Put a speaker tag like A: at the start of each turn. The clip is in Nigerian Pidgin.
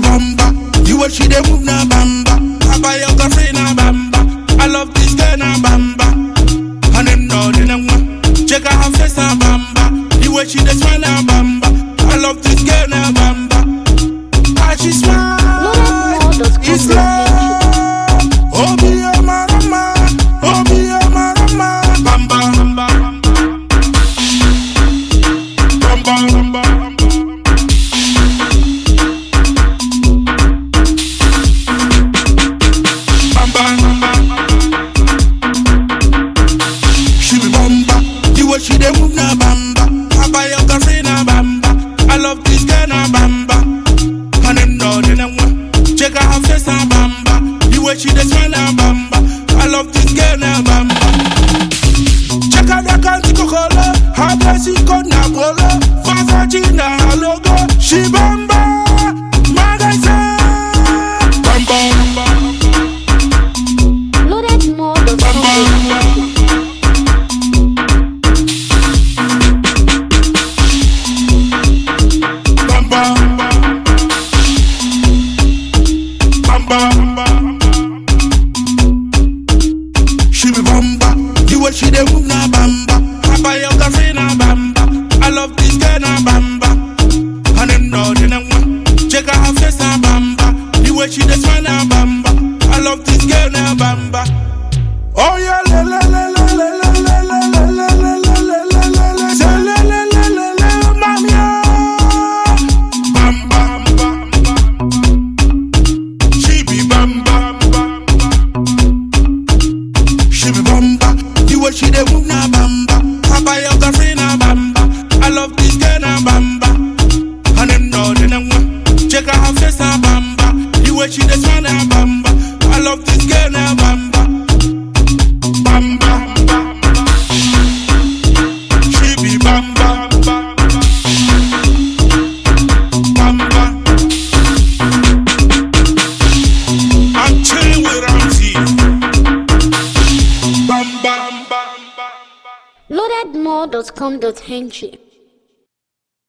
A: bamba. The way she dey move na bamba. I buy your girlfriend na bamba. I love this girl na bamba. And them know they know what. Check out her face na bamba. The way she dey smile na bamba. I love this girl na bamba. How she smile. It's love. Oh, be a marama. Oh, be a marama. Bamba, bamba, bamba, bamba, bamba. Bamba, bamba. She be bamba. The way she dey move na bamba. I buy your girlfriend na bamba. I love this girl na bamba. And them know they know what. Check out her face na bamba. The way she dey smile na bamba. I love this girl na bamba. Check out the country kokolo. Her dressing code na polo. Versace na her logo. She bamba. Magazine. Bamba, bamba,
B: Loaded more does come
A: bamba,
B: with
A: bamba. Bamba, bamba, bamba. She be bamba, the way she dey move na bamba. I buy your girlfriend na bamba. I love this girl na bamba. And them know they know what. Check out her face na bamba. The way she dey smile na bamba. I love this girl na bamba. Oh yeah, le le le le le le le le le le le le le le le le. Say le le le le le, mami ah. Bam bam bam bam. She be bam bam bam bam. She be bamba, the way she dey move na bamba. I buy your girlfriend na bamba. I love this girl na bamba. And them know they know what. Check out her face na bamba. The way she dey smile na bamba. I love this girl na bamba. Bamba, bamba. She be bamba, bamba. Bamba. I'm chilling with Ramsey. Bam, bam, bam, bam, bam.
B: loadedmore.com.ng.